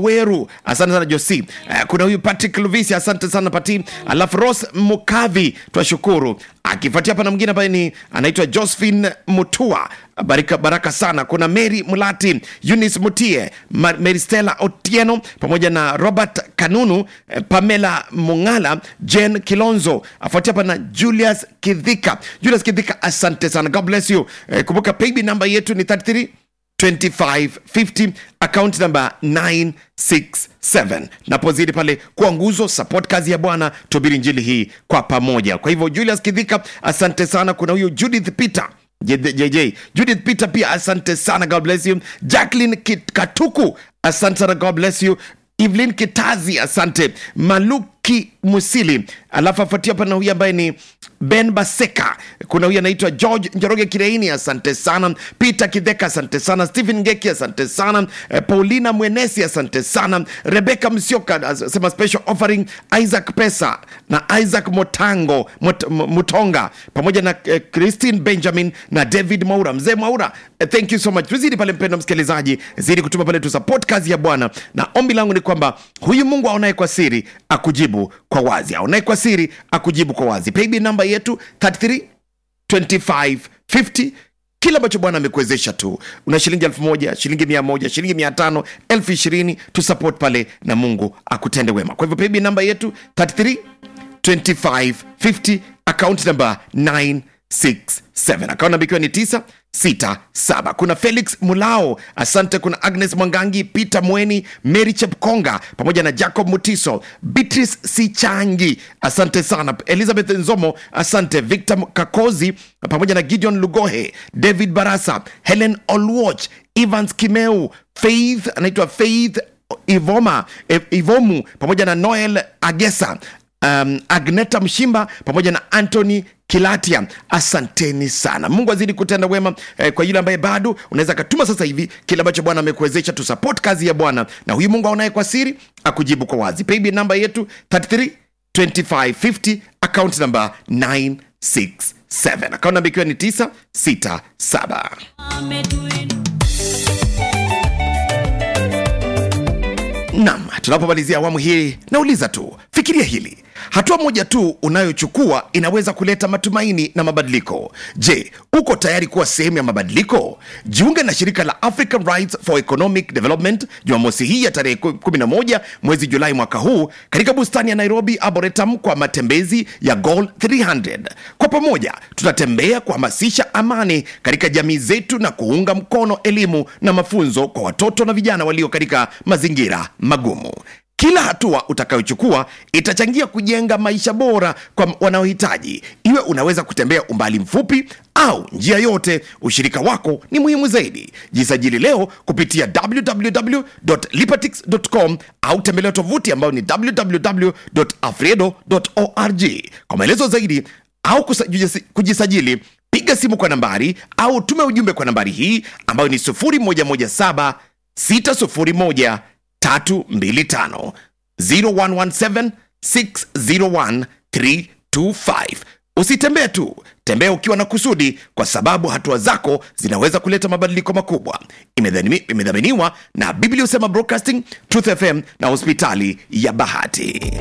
Weru, asante sana Josi. Eh, kuna huyu Patrick Luvisi, asante sana Pati. Alafu Ros Mukavi, twashukuru. Akifuatia hapa na mwingine ambaye ni anaitwa Josephine Mutua, baraka, baraka sana. Kuna Mary Mulati, Eunice Mutie, Ma- Mary Stella Otieno pamoja na Robert Kanunu, eh, Pamela Mungala, Jen Kilonzo, afuatia hapa na Julius Kidhika. Julius Kidhika, asante sana, God bless you. Eh, kumbuka paybill namba yetu ni 33 2550 account number 967 napozidi pale kuwa nguzo support kazi ya bwana tubiri njili hii kwa pamoja kwa hivyo julius kidhika asante sana kuna huyu judith peter jj judith peter pia asante sana god bless you jacklin katuku asante sana god bless you evelyn kitazi asante maluki musili alafu afuatia pana huyu ambaye ni ben baseka kuna huyu anaitwa george njoroge kireini asante sana peter kidheka asante sana stephen ngeki asante sana eh, paulina mwenesi asante sana rebeka msioka asema special offering isaac pesa na isaac motango Mot, M- mutonga pamoja na eh, christine benjamin na david maura mzee maura eh, thank you so much tuzidi pale mpendo msikilizaji zidi kutuma pale tu support kazi ya bwana na ombi langu ni kwamba huyu mungu aonaye kwa siri akujibu kwa wazi aonaye kwa siri akujibu kwa wazi paybill namba yetu 33 2550 kile ambacho bwana amekuwezesha tu una shilingi elfu moja shilingi mia moja shilingi mia tano elfu ishirini tusupport pale na mungu akutende wema kwa hivyo paybill namba yetu 33 2550 account number 967 account namba ikiwa ni 967 kuna felix mulao asante kuna agnes mwangangi peter mweni mary chepkonga pamoja na jacob mutiso beatrice sichangi asante sana elizabeth nzomo asante victor kakozi pamoja na gideon lugohe david barasa helen olwoch evans kimeu faith anaitwa faith ivoma eh, ivomu pamoja na noel agesa um, agneta mshimba pamoja na antony kilatia asanteni sana mungu azidi kutenda wema eh, kwa yule ambaye bado unaweza katuma sasa hivi kile ambacho bwana amekuwezesha tu support kazi ya bwana na huyu mungu aonaye kwa siri akujibu kwa wazi paybill namba yetu 33 2550 account number 967 account namba ikiwa ni 967 nam tunapomalizia awamu hii nauliza tu fikiria hili hatua moja tu unayochukua inaweza kuleta matumaini na mabadiliko je uko tayari kuwa sehemu ya mabadiliko jiunge na shirika la african rights for economic development jumamosi hii ya tarehe 11 mwezi julai mwaka huu katika bustani ya nairobi arboretum kwa matembezi ya goal 300 kwa pamoja tutatembea kuhamasisha amani katika jamii zetu na kuunga mkono elimu na mafunzo kwa watoto na vijana walio katika mazingira magumu kila hatua utakayochukua itachangia kujenga maisha bora kwa wanaohitaji iwe unaweza kutembea umbali mfupi au njia yote ushirika wako ni muhimu zaidi jisajili leo kupitia www.lipatix.com au tembelea tovuti ambayo ni www.afredo.org kwa maelezo zaidi au kusa- kujisi- kujisajili piga simu kwa nambari au tume ujumbe kwa nambari hii ambayo ni 0117 601 325 0117 601 325 usitembee tu tembea ukiwa na kusudi kwa sababu hatua zako zinaweza kuleta mabadiliko makubwa Imedhani- imedhaminiwa na biblia usema broadcasting truth fm na hospitali ya bahati